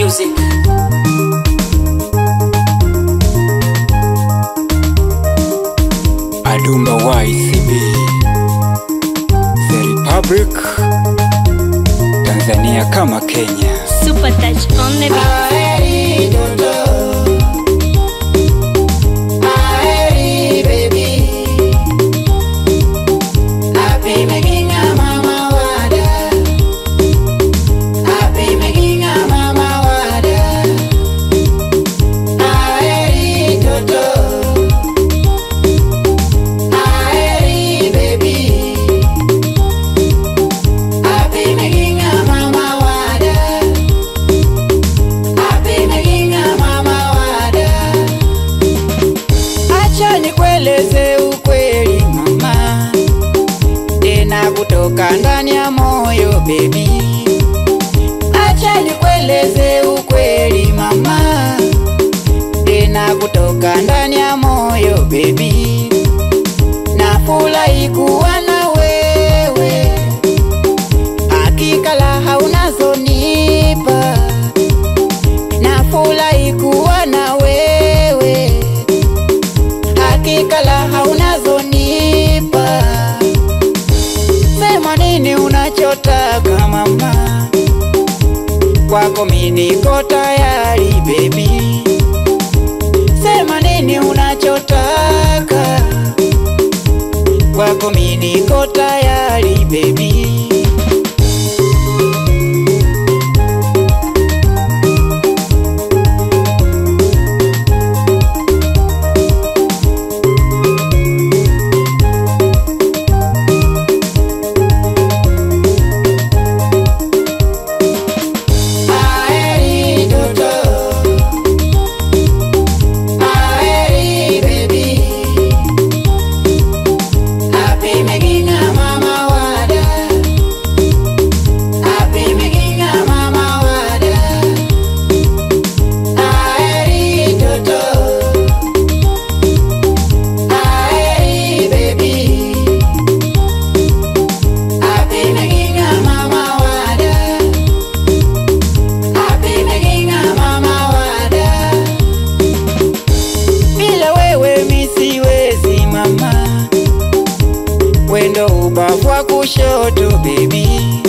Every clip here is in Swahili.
music. Adumba YCB The Republic Tanzania kama Kenya Super touch on the beat. Acha nikueleze ukweli mama, tena kutoka ndani ya moyo baby. Acha nikueleze ukweli mama, tena kutoka ndani ya moyo baby. Nafurahi kuwa na wewe, hakika raha unazonipa. Nafurahi kuwa na wewe hakika raha unazonipa. Sema nini unachotaka mama, kwako mimi niko tayari baby. Sema nini unachotaka, kwako mimi niko tayari baby. Aeri toto, aeri baby, happy making a mama wada, happy making a mama wada, aeri toto, aeri baby, happy making a mama wada. Happy making a mama wada. Bila wewe mi siwezi mama, wendo ubavu wa kushoto baby.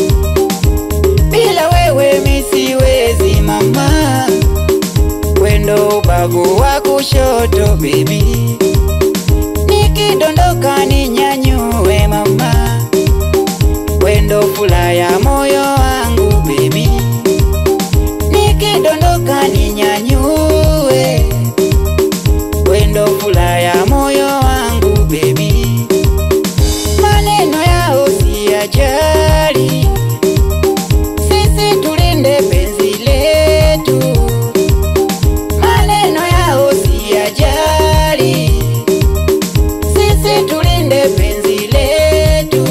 Bila wewe mi siwezi mama, wendo ubavu wa kushoto baby. Nikidondoka ninyanyue mama, wendo furaha ya moyo wangu baby nikidondoka ninyanyue, wendo furaha ya moyo wangu baby. Maneno yao siyajali, sisi tulinde penzi letu. Maneno yao siyajali, sisi tulinde penzi letu.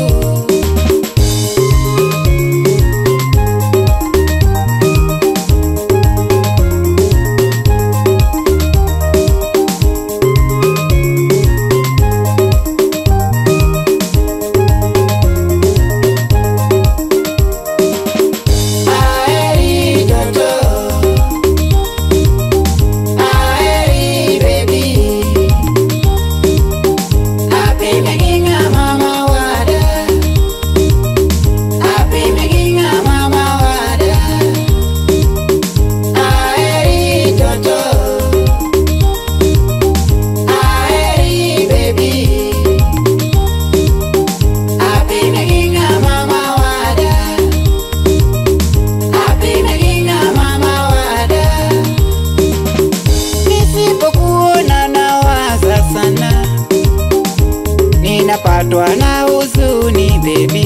Aeri toto, aeri baby, happy making a mama wada, happy making a mama wada. Aeri toto, aeri baby, happy making a mama wada. Happy making a mama wada. Nisipokuona nawaza sana, ninapatwa na huzuni baby.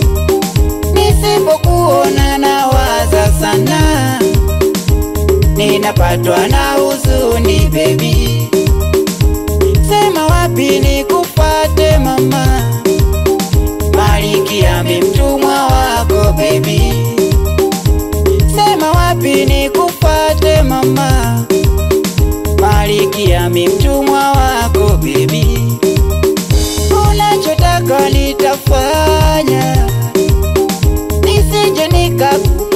Nisipokuona nawaza sana, ninapatwa na huzuni baby. Sema wapi nikufate mama, Malkia mi mtumwa wako baby. Sema wapi nikufate mama, Malkia mi mtumwa wako baby. Unachotaka nitafanya, nisije nikaku